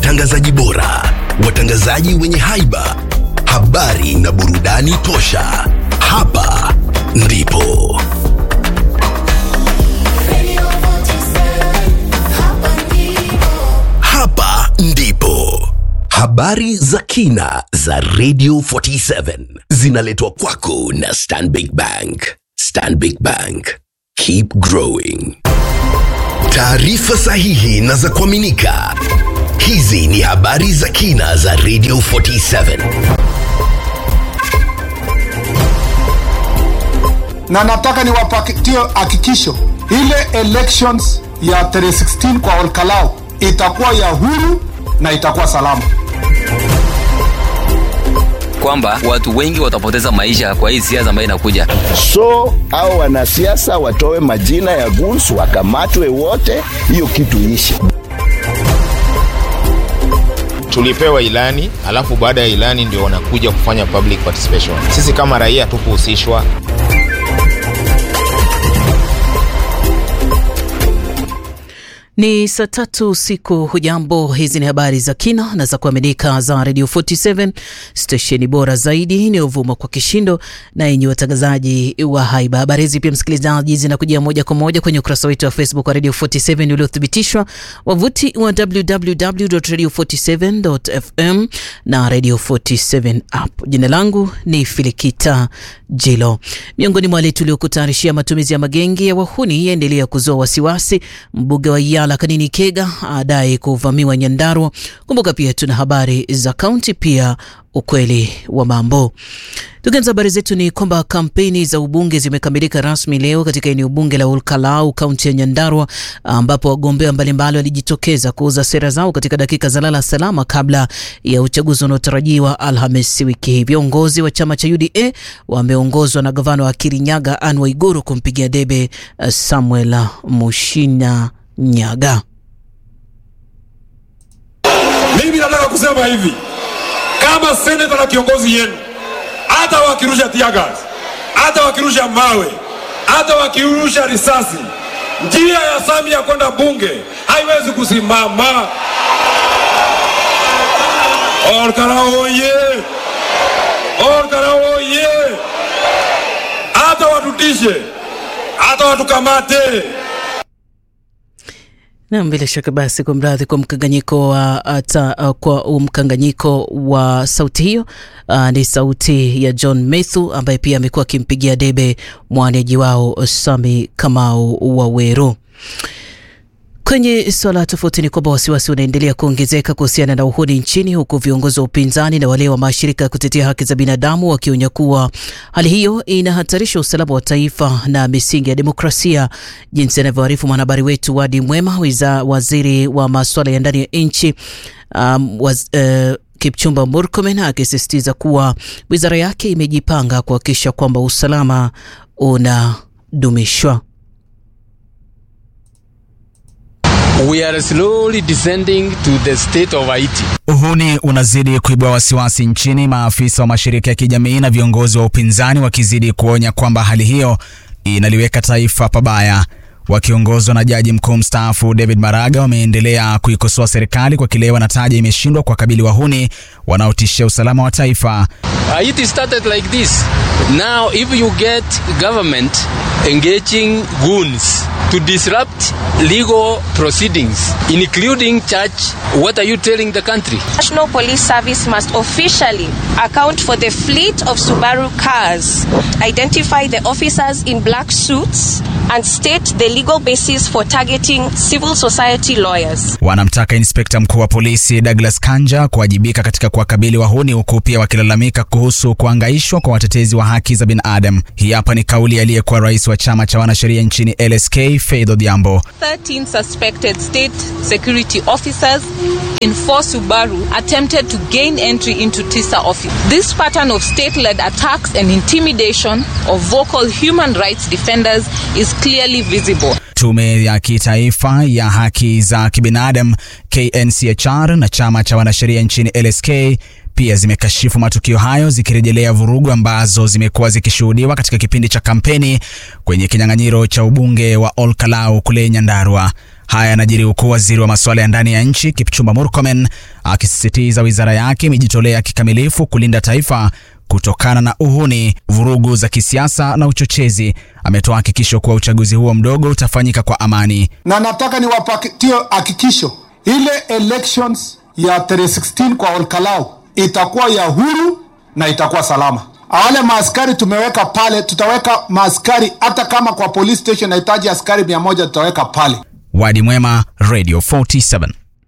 watangazaji bora, watangazaji wenye haiba, habari na burudani tosha. Hapa ndipo hapa ndipo habari za kina za Radio 47 zinaletwa kwako na Stanbic Bank. Stanbic Bank, keep growing. Taarifa sahihi na za kuaminika. Hizi ni habari za kina za Radio 47. na nataka niwapatie hakikisho ile elections ya tarehe 16 kwa Olkalau itakuwa ya huru na itakuwa salama. kwamba watu wengi watapoteza maisha kwa hii siasa ambayo inakuja. so au wanasiasa watoe majina ya goons wakamatwe wote, hiyo kitu ishi. tulipewa ilani alafu baada ya ilani ndio wanakuja kufanya public participation. Sisi kama raia tukuhusishwa. Ni saa tatu usiku. Hujambo, hizi ni habari za kina na za kuaminika za Radio 47 stesheni bora zaidi inayovuma kwa kishindo na yenye watangazaji wa haiba. Habari hizi pia, msikilizaji, zinakujia moja kwa moja kwenye ukurasa wetu wa Facebook wa Radio 47 uliothibitishwa, wavuti wa www.radio47.fm na Radio 47 app. Jina langu ni Filikita Jilo. Miongoni mwa wale tuliokutayarishia, matumizi ya magenge ya wahuni yaendelea kuzua wasiwasi. Mbunge wa Yala Kanini Kega adai kuvamiwa Nyandarua. Kumbuka pia tuna habari za kaunti, pia ukweli wa mambo. Tukianza habari zetu ni kwamba kampeni za ubunge zimekamilika rasmi leo katika eneo bunge la Olkalau, kaunti ya Nyandarua, ambapo wagombea mbalimbali walijitokeza kuuza sera zao katika dakika za lala salama kabla ya uchaguzi unaotarajiwa Alhamisi wiki hii. Viongozi wa chama cha UDA wameongozwa na gavana wa Kirinyaga Anne Waiguru kumpigia debe eh, Samuel Mushina Nyaga. Mimi nataka kusema hivi, kama seneta na kiongozi yenu, hata wakirusha tiagas, hata wakirusha mawe, hata wakirusha risasi, njia ya Samia kwenda bunge haiwezi kusimama. Olkalau oye! Olkalau oye! Hata watutishe, hata watukamate. Na bila shaka basi, kwa mradhi kwa mkanganyiko wa ata, uh, kwa mkanganyiko wa sauti hiyo uh, ni sauti ya John Methu ambaye pia amekuwa akimpigia debe mwaniaji wao Sami Kamau Waweru. Kwenye suala tofauti ni kwamba wasiwasi unaendelea kuongezeka kuhusiana na uhuni nchini, huku viongozi wa upinzani na wale wa mashirika ya kutetea haki za binadamu wakionya kuwa hali hiyo inahatarisha usalama wa taifa na misingi ya demokrasia, jinsi anavyoarifu mwanahabari wetu Wadi Mwema. Wiza waziri wa masuala ya ndani ya nchi um, waz, uh, Kipchumba Murkomen akisisitiza kuwa wizara yake imejipanga kuhakikisha kwamba usalama unadumishwa. We are slowly descending to the state of Haiti. Uhuni unazidi kuibua wasiwasi nchini, maafisa wa mashirika ya kijamii na viongozi wa upinzani wakizidi kuonya kwamba hali hiyo inaliweka taifa pabaya. Wakiongozwa na jaji mkuu mstaafu David Maraga, wameendelea kuikosoa serikali kwa kile wanataja imeshindwa kuwakabili wahuni wanaotishia usalama wa taifa. Haiti started like this. Now if you get government engaging goons to disrupt legal proceedings, including church, what are you telling the country? National Police Service must officially account for the fleet of Subaru cars, identify the officers in black suits, and state the legal basis for targeting civil society lawyers. Wanamtaka inspekta mkuu wa polisi Douglas Kanja kuwajibika katika kuwakabili wahuni, huku pia wakilalamika kuhusu kuangaishwa kwa watetezi wa haki za binadamu. Hii hapa ni kauli aliyekuwa rais wa chama cha wanasheria nchini LSK Faith Odhiambo. 13 suspected state security officers in four Subaru attempted to gain entry into TISA office. This pattern of state-led attacks and intimidation of vocal human rights defenders is clearly visible. Tume ya kitaifa ya haki za kibinadamu KNCHR na chama cha wanasheria nchini LSK pia zimekashifu matukio hayo zikirejelea vurugu ambazo zimekuwa zikishuhudiwa katika kipindi cha kampeni kwenye kinyang'anyiro cha ubunge wa Ol Kalou kule Nyandarua. Haya yanajiri huku waziri wa masuala ya ndani ya nchi Kipchumba Murkomen akisisitiza wizara yake imejitolea kikamilifu kulinda taifa kutokana na uhuni, vurugu za kisiasa na uchochezi. Ametoa hakikisho kuwa uchaguzi huo mdogo utafanyika kwa amani. na nataka niwapatie hakikisho ile elections ya tarehe 16 kwa Olkalau itakuwa ya huru na itakuwa salama. Wale maaskari tumeweka pale, tutaweka maaskari hata kama kwa police station nahitaji askari mia moja tutaweka pale. Wadi Mwema, Radio 47.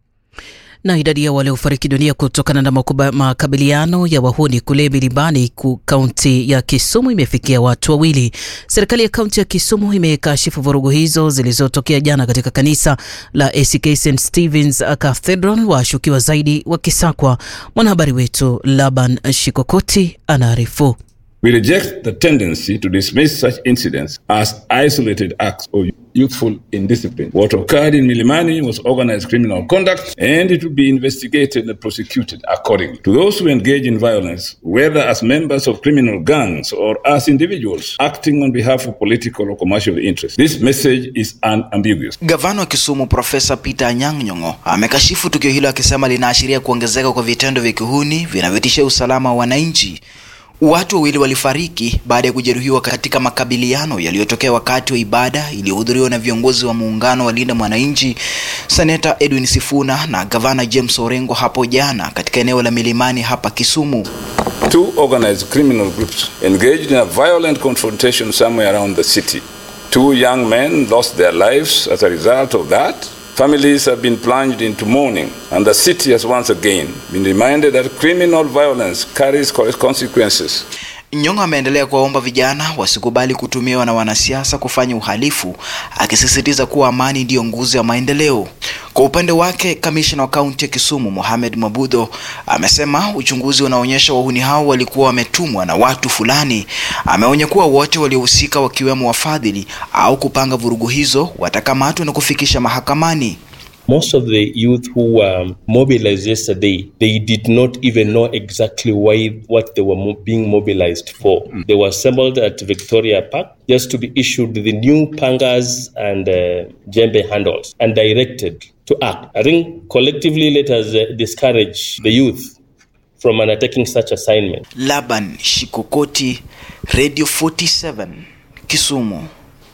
Na idadi ya waliofariki dunia kutokana na makuba, makabiliano ya wahuni kule Milimani ku kaunti ya Kisumu imefikia watu wawili. Serikali ya kaunti ya Kisumu imekashifu vurugu hizo zilizotokea jana katika kanisa la ACK St Stephen's Cathedral, washukiwa zaidi wakisakwa. Mwanahabari wetu Laban Shikokoti anaarifu. We reject the tendency to dismiss such incidents as isolated acts of youthful indiscipline. What occurred in Milimani was organized criminal conduct and it will be investigated and prosecuted accordingly. To those who engage in violence, whether as members of criminal gangs or as individuals acting on behalf of political or commercial interests, this message is unambiguous. Gavana wa Kisumu Profesa Peter Anyang' Nyong'o amekashifu tukio hilo akisema linaashiria kuongezeka kwa vitendo vya kihuni vinavyotishia usalama wa wananchi. Watu wawili walifariki baada ya kujeruhiwa katika makabiliano yaliyotokea wakati wa ibada iliyohudhuriwa na viongozi wa muungano wa Linda Mwananchi, Seneta Edwin Sifuna na Gavana James Orengo hapo jana katika eneo la Milimani hapa Kisumu. Two organized criminal groups engaged in a violent confrontation somewhere around the city. Two young men lost their lives as a result of that. Families have been plunged into mourning, and the city has once again been reminded that criminal violence carries consequences. Nyong'o ameendelea kuwaomba vijana wasikubali kutumiwa na wanasiasa kufanya uhalifu, akisisitiza kuwa amani ndiyo nguzo ya maendeleo. Kwa upande wake, kamishna wa kaunti ya Kisumu Mohamed Mabudho amesema uchunguzi unaonyesha wahuni hao walikuwa wametumwa na watu fulani. Ameonya kuwa wote waliohusika, wakiwemo wafadhili au kupanga vurugu hizo, watakamatwa na kufikisha mahakamani. Most of the youth who were mobilized yesterday, they did not even know exactly why what they were mo- being mobilized for. They were assembled at Victoria Park just to be issued the new pangas and uh, jembe handles and directed to act. I think collectively let us uh, discourage the youth from undertaking such assignment. Laban Shikokoti, Radio 47, Kisumu.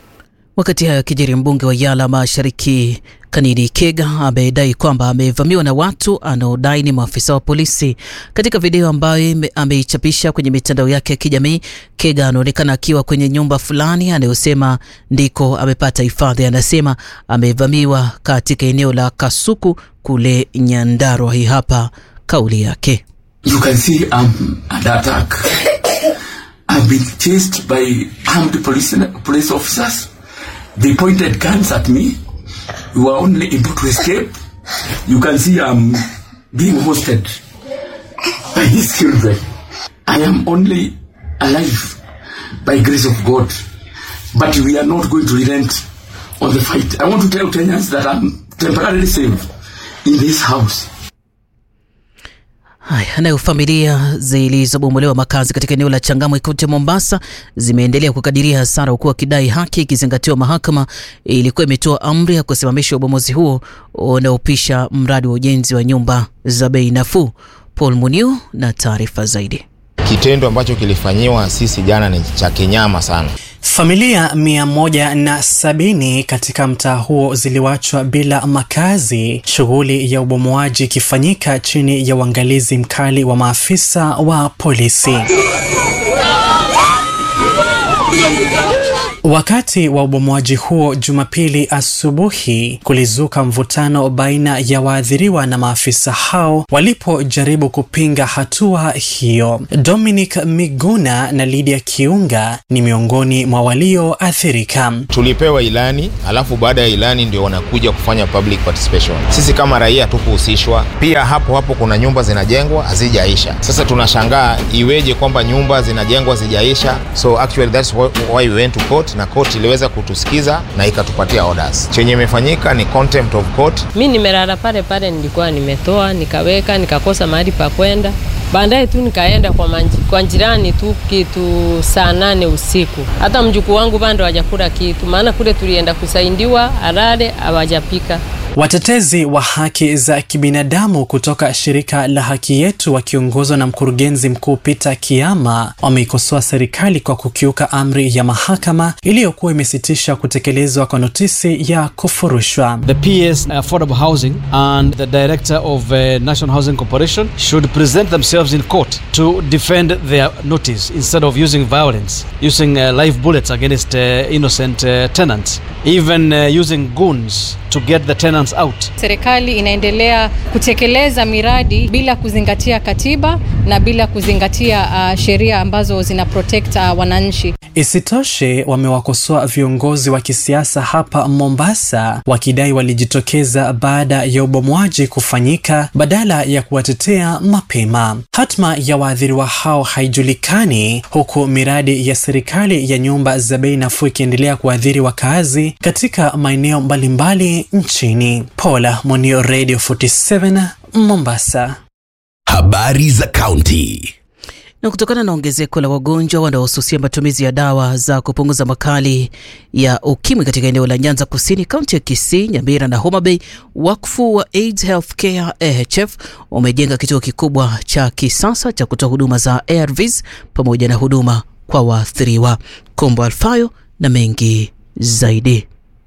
Wakati hayo akijiri, mbunge wa Yala Mashariki Kanini Kega amedai kwamba amevamiwa na watu anaodai ni maafisa wa polisi. Katika video ambayo ameichapisha kwenye mitandao yake ya kijamii, Kega anaonekana akiwa kwenye nyumba fulani anayosema ndiko amepata hifadhi. Anasema amevamiwa katika eneo la Kasuku kule Nyandarua. Hii hapa kauli yake. You can see I'm under attack. I've been chased by armed police, police officers. They pointed guns at me. We were only able to escape. You can see I'm being hosted by these children. I am only alive by grace of God. But we are not going to relent on the fight. I want to tell Kenyans that I'm temporarily safe in this house. Haya, nayo familia zilizobomolewa makazi katika eneo la Changamwe kaunti ya Mombasa zimeendelea kukadiria hasara, huku wakidai haki ikizingatiwa. Mahakama ilikuwa imetoa amri ya kusimamisha ubomozi huo unaopisha mradi wa ujenzi wa nyumba za bei nafuu. Paul Muniu na taarifa zaidi. Kitendo ambacho kilifanyiwa sisi jana ni cha kinyama sana. Familia mia moja na sabini katika mtaa huo ziliwachwa bila makazi, shughuli ya ubomoaji ikifanyika chini ya uangalizi mkali wa maafisa wa polisi. Wakati wa ubomoaji huo Jumapili asubuhi, kulizuka mvutano baina ya waathiriwa na maafisa hao walipojaribu kupinga hatua hiyo. Dominic Miguna na Lydia Kiunga ni miongoni mwa walioathirika. Tulipewa ilani, alafu baada ya ilani ndio wanakuja kufanya public participation. Sisi kama raia tukuhusishwa. Pia hapo hapo kuna nyumba zinajengwa hazijaisha. Sasa tunashangaa iweje kwamba nyumba zinajengwa hazijaisha. So actually that's why we went to court na court iliweza kutusikiza na ikatupatia orders. Chenye imefanyika ni contempt of court. Mi nimelala pale pale, nilikuwa nimetoa nikaweka, nikakosa mahali pa kwenda, Baadaye tu nikaenda kwa, manji, kwa jirani tu kitu saa nane usiku. Hata mjukuu wangu bado hajakula kitu, maana kule tulienda kusaidiwa alale hawajapika. Watetezi wa haki za kibinadamu kutoka shirika la Haki Yetu wakiongozwa na mkurugenzi mkuu Peter Kiama wameikosoa serikali kwa kukiuka amri ya mahakama iliyokuwa imesitisha kutekelezwa kwa notisi ya kufurushwa. The PS Affordable Housing and the Director of uh, National Housing Corporation should present themselves in court to defend their notice instead of using violence, using uh, live bullets against uh, innocent uh, tenants, even uh, using goons to get the tenants out. Serikali inaendelea kutekeleza miradi bila kuzingatia katiba na bila kuzingatia uh, sheria ambazo zina protect uh, wananchi. Isitoshe, wamewakosoa viongozi wa kisiasa hapa Mombasa wakidai walijitokeza baada ya ubomwaji kufanyika badala ya kuwatetea mapema. Hatma ya waathiriwa hao haijulikani, huku miradi ya serikali ya nyumba za bei nafuu ikiendelea kuathiri wakazi katika maeneo mbalimbali nchini. Paula Monio, Radio 47 Mombasa. Habari za kaunti. Na kutokana na ongezeko la wagonjwa wanaohususia matumizi ya dawa za kupunguza makali ya ukimwi katika eneo la Nyanza Kusini, kaunti ya Kisii, Nyamira na Homa Bay, wakfu wa AIDS Healthcare AHF umejenga kituo kikubwa cha kisasa cha kutoa huduma za ARVs pamoja na huduma kwa waathiriwa. Kombo Alfayo na mengi zaidi.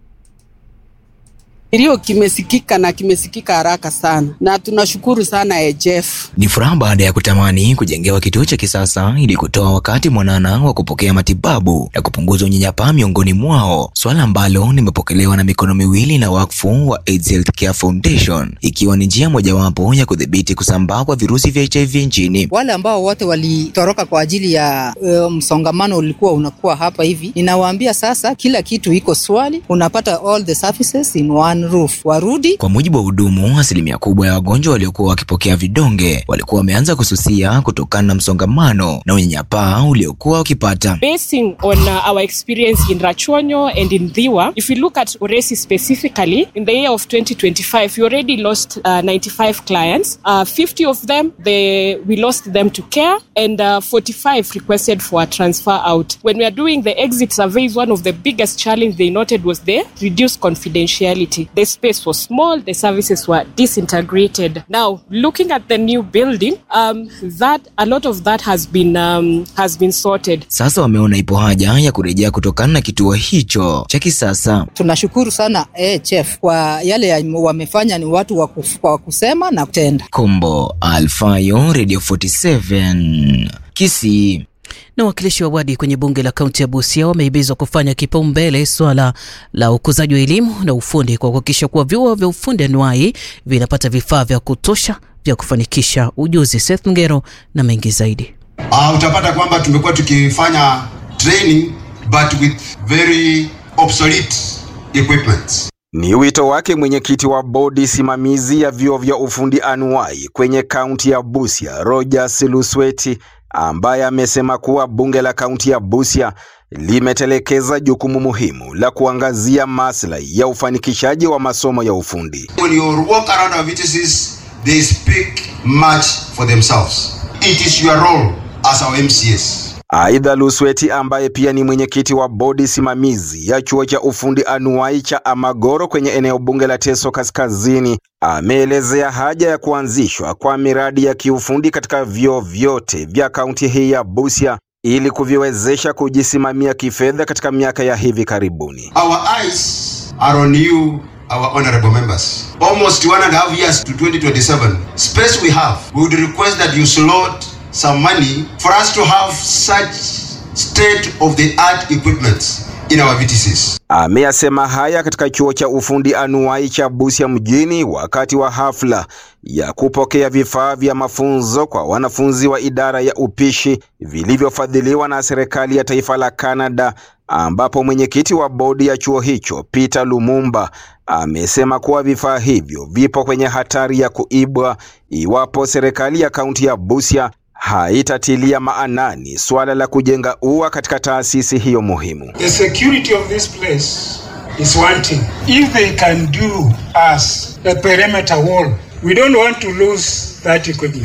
Kilio kimesikika na kimesikika haraka sana, na tunashukuru sana AHF. Ni furaha baada ya kutamani kujengewa kituo cha kisasa ili kutoa wakati mwanana wa kupokea matibabu na kupunguza unyanyapaa miongoni mwao, swala ambalo limepokelewa na mikono miwili na wakfu wa AIDS Healthcare Foundation, ikiwa ni njia mojawapo ya kudhibiti kusambaa kwa virusi vya HIV nchini. Wale ambao wote walitoroka kwa ajili ya uh, msongamano ulikuwa unakuwa hapa hivi, ninawaambia sasa kila kitu iko swali, unapata all the services in one roof. Warudi. Kwa mujibu wa hudumu, asilimia kubwa ya wagonjwa waliokuwa wakipokea vidonge walikuwa wameanza kususia kutokana na msongamano na unyanyapaa uliokuwa wakipata. Basing on uh, our experience in Rachonyo and in Dhiwa, if we look at Oresi specifically, in the year of 2025, we already lost uh, 95 clients. Uh, 50 of them, they, we lost them to care and uh, 45 requested for a transfer out. When we are doing the exit surveys, one of the biggest challenge they noted was the reduced confidentiality. The space was small, the services were disintegrated. Now, looking at the new building, um, that a lot of that has been um, has been sorted. Sasa wameona ipo haja ya kurejea kutokana na kituo hicho cha kisasa. Tunashukuru sana AHF kwa yale ya wamefanya, ni watu wa kuf- wa kusema na kutenda. Kombo Alfayo, Radio 47 Kisii. Na wakilishi wa wadi kwenye bunge la kaunti ya Busia wamehimizwa kufanya kipaumbele swala la ukuzaji wa elimu na ufundi kwa kuhakikisha kuwa vyuo vya ufundi anuai vinapata vifaa vya kutosha vya kufanikisha ujuzi. Seth Ngero na mengi zaidi. Uh, utapata kwamba tumekuwa tukifanya training but with very obsolete equipment. Ni wito wake mwenyekiti wa bodi simamizi ya vyuo vya ufundi anuai kwenye kaunti ya Busia, Rogers Lusweti, ambaye amesema kuwa bunge la kaunti ya Busia limetelekeza jukumu muhimu la kuangazia maslahi ya ufanikishaji wa masomo ya ufundi. When you walk around our VTCs, they speak much for themselves. It is your role as our MCS. Aidha, Lusweti ambaye pia ni mwenyekiti wa bodi simamizi ya chuo cha ufundi anuai cha Amagoro kwenye eneo bunge la Teso Kaskazini ameelezea haja ya kuanzishwa kwa miradi ya kiufundi katika vyuo vyote vya kaunti hii ya Busia ili kuviwezesha kujisimamia kifedha katika miaka ya hivi karibuni. Our eyes are on you, our honorable members. Almost one and a half years to 2027. Space we have, we would request that you slot some money for us to have such state-of-the-art equipment in our VTCs. Ameyasema haya katika chuo cha ufundi anuai cha Busia mjini wakati wa hafla ya kupokea vifaa vya mafunzo kwa wanafunzi wa idara ya upishi vilivyofadhiliwa na serikali ya taifa la Canada, ambapo mwenyekiti wa bodi ya chuo hicho Peter Lumumba amesema kuwa vifaa hivyo vipo kwenye hatari ya kuibwa iwapo serikali ya kaunti ya Busia haitatilia maanani suala la kujenga ua katika taasisi hiyo muhimu. The security of this place is wanting. If they can do us a perimeter wall, we don't want to lose that equipment.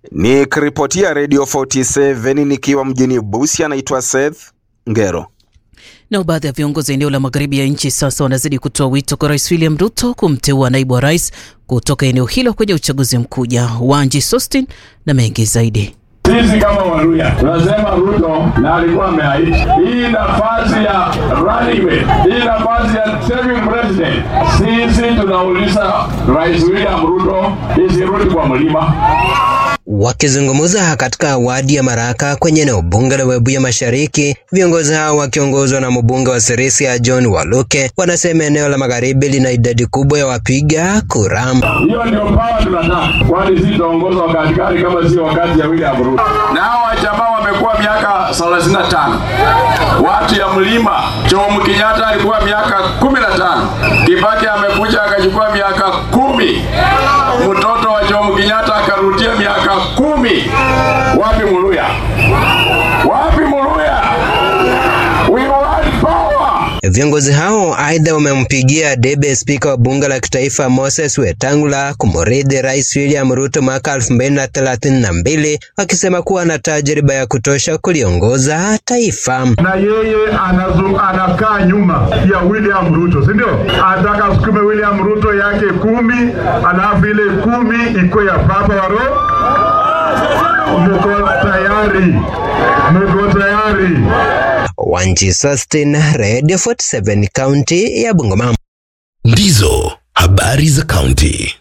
Nikiripotia Radio 47 nikiwa mjini Busia, naitwa Seth Ngero. Nao baadhi ya viongozi eneo la magharibi ya nchi sasa wanazidi kutoa wito kwa Rais William Ruto kumteua naibu wa rais kutoka eneo hilo kwenye uchaguzi mkuu ujao. Wanji Sostin na mengi zaidi. Sisi kama Waluya tunasema Ruto na alikuwa ameahidi hii nafasi ya running mate, hii nafasi ya saving president. Sisi tunauliza Rais William Ruto isirudi kwa mlima. Wakizungumza katika wadi ya Maraka kwenye eneo bunge la Webuye Mashariki, viongozi hao wakiongozwa na mbunge wa Sirisia John Waluke wanasema eneo la magharibi lina idadi kubwa ya wapiga kura. Hiyo ndio pawa tunataka, kwani sisi tutaongoza wakati gani kama sio wakati ya William Ruto? Na hao jamaa wamekuwa miaka 35 watu ya mlima. Jomo Kenyatta alikuwa miaka 15, Kibaki amekuja akachukua miaka kumi, mtoto wa Jomo Kenyatta akarudia miaka kumi. Wapi Muluya? Wapi Muluya? We want power. Viongozi hao aidha wamempigia debe spika wa bunge la kitaifa Moses Wetangula kumrithi Rais William Ruto mwaka 2032 wakisema kuwa ana tajriba ya kutosha kuliongoza taifa. na yeye anazu, anakaa nyuma ya William Ruto, si ndio? Ataka asukume William Ruto yake kumi, alafu ile kumi iko ya papa wa roho. Mko tayari? Mko tayari? Wanji Sustin, Radio 47, kaunti ya Bungoma. Ndizo habari za kaunti.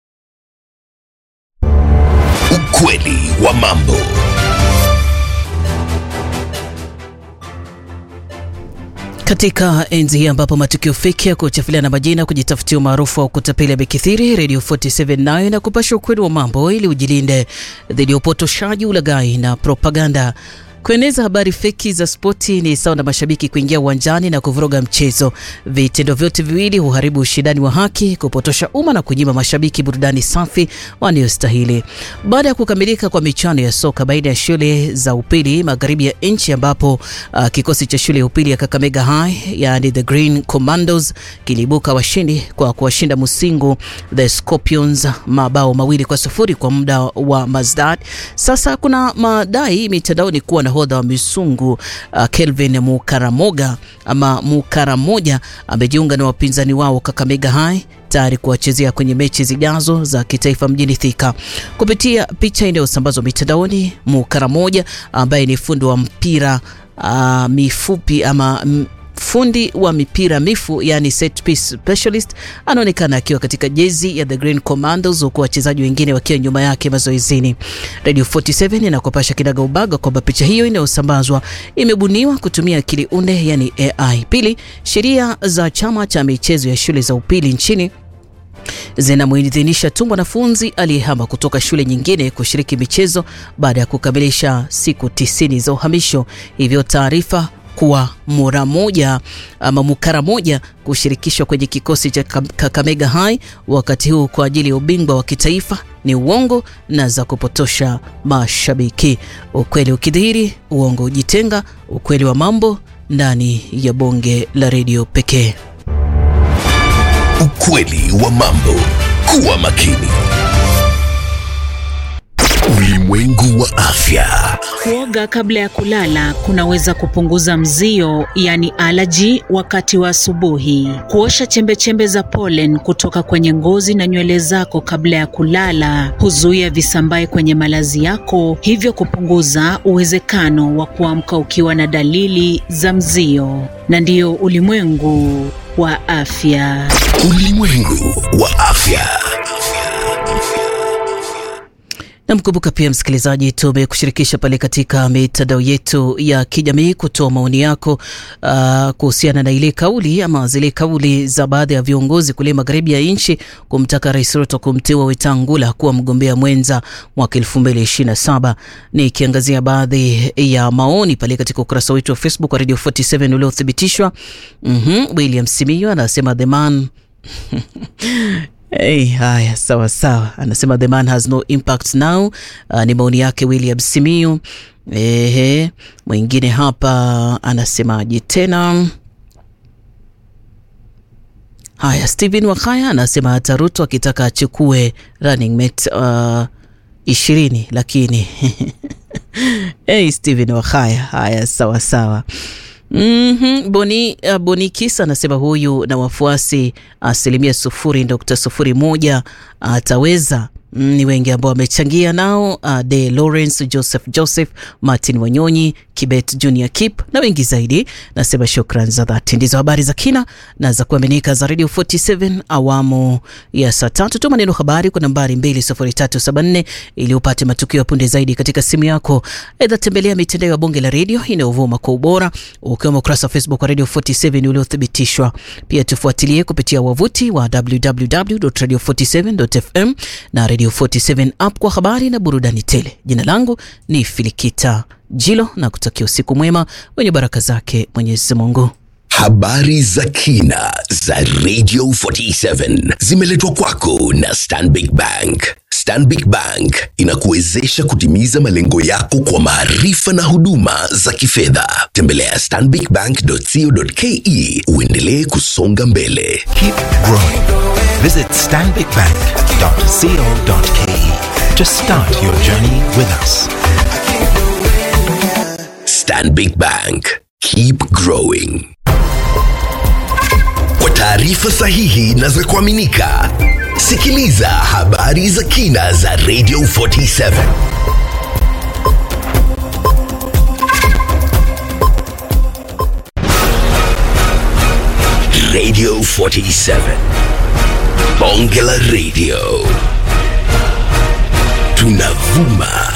Ukweli wa mambo. Katika enzi hii ambapo matukio feki ya kuchafuliana majina, kujitafutia umaarufu wa kutapeli yamekithiri, Radio 47 nayo na kupasha ukweli wa mambo ili ujilinde dhidi ya upotoshaji, ulaghai na propaganda. Kueneza habari feki za spoti ni sawa na mashabiki kuingia uwanjani na kuvuruga mchezo. Vitendo vyote viwili huharibu ushindani wa haki, kupotosha umma na kunyima mashabiki burudani safi wanayostahili. Baada ya kukamilika kwa michuano ya soka baina ya shule za upili magharibi ya nchi, ambapo uh, kikosi cha shule ya upili ya Kakamega High yani the Green Commandos kiliibuka washindi kwa kuwashinda Musingu the Scorpions mabao mawili kwa sufuri kwa muda wa Mazdad. Sasa kuna madai mitandaoni kuwa nahodha wa Misungu uh, Kelvin Mukaramoga ama Mukaramoja amejiunga na wapinzani wao Kakamega High tayari kuwachezea kwenye mechi zijazo za kitaifa mjini Thika. Kupitia picha inayosambazwa mitandaoni, Mukaramoja ambaye ni fundi wa mpira uh, mifupi ama m, fundi wa mipira mifu yani set piece specialist anaonekana akiwa katika jezi ya the Green Commandos huku wachezaji wengine wakiwa nyuma yake mazoezini. Radio 47 inakopasha kinaga ubaga kwamba picha hiyo inayosambazwa imebuniwa kutumia akili unde yani AI. Pili, sheria za chama cha michezo ya shule za upili nchini zinamuidhinisha tu mwanafunzi aliyehama kutoka shule nyingine kushiriki michezo baada ya kukamilisha siku tisini za uhamisho. Hivyo taarifa kuwa mura moja ama mukara moja kushirikishwa kwenye kikosi cha Kakamega High wakati huu kwa ajili ya ubingwa wa kitaifa ni uongo na za kupotosha mashabiki. Ukweli ukidhihiri, uongo ujitenga. Ukweli wa mambo ndani ya bonge la redio pekee. Ukweli wa mambo. Kuwa makini. Ulimwengu wa afya. Kuoga kabla ya kulala kunaweza kupunguza mzio, yani alaji, wakati wa asubuhi. Kuosha chembechembe za pollen kutoka kwenye ngozi na nywele zako kabla ya kulala huzuia visambae kwenye malazi yako, hivyo kupunguza uwezekano wa kuamka ukiwa na dalili za mzio. Na ndiyo ulimwengu wa afya. Ulimwengu wa afya. Namkumbuka pia msikilizaji, tumekushirikisha pale katika mitandao yetu ya kijamii kutoa maoni yako uh, kuhusiana na ile kauli ama zile kauli za baadhi ya viongozi kule magharibi ya nchi kumtaka Rais Ruto kumteua Wetangula kuwa mgombea mwenza mwaka 2027. Nikiangazia baadhi ya maoni pale katika ukurasa wetu wa Facebook wa Radio 47 uliothibitishwa. mm-hmm. William Simiyu anasema the man Hey, haya sawa sawa, anasema the man has no impact now. Uh, ni maoni yake William Simiyu. Ehe, mwingine hapa anasemaje tena? Haya, Steven Wakaya anasema hata Ruto akitaka achukue running mate uh, ishirini lakini hey, Steven Wahaya, haya sawa sawa. Mm-hmm. Boni, uh, Bonikis anasema huyu na wafuasi asilimia sufuri nukta sufuri moja ataweza Mm, ni wengi ambao wamechangia nao uh, De Lawrence, Joseph Joseph, Martin Wanyonyi, Kibet Junior Kip na wengi zaidi. Nasema shukran za dhati. Ndizo habari za kina na za kuaminika za Radio 47 awamu ya saa tatu. Tuma neno habari kwa nambari 20374 ili upate matukio ya punde zaidi katika simu yako. Aidha, tembelea mitandao ya bunge la redio inayovuma kwa ubora ukiwemo ukurasa wa Facebook wa Radio 47 uliothibitishwa. Pia tufuatilie kupitia wavuti wa www.radio47.fm na Radio 47 app kwa habari na burudani tele. Jina langu ni Filikita Jilo na kutakia usiku mwema wenye baraka zake Mwenyezi Mungu. Habari za kina za Radio 47 zimeletwa kwako na Stanbic Bank. Stanbic Bank inakuwezesha kutimiza malengo yako kwa maarifa na huduma za kifedha. Tembelea stanbicbank.co.ke uendelee kusonga mbele. Keep growing. Visit stanbicbank.co.ke to start your journey with us. Stanbic Bank. Keep growing. Kwa taarifa sahihi na za kuaminika, sikiliza habari za kina za Radio 47. Radio 47. Bonge la Radio. Tunavuma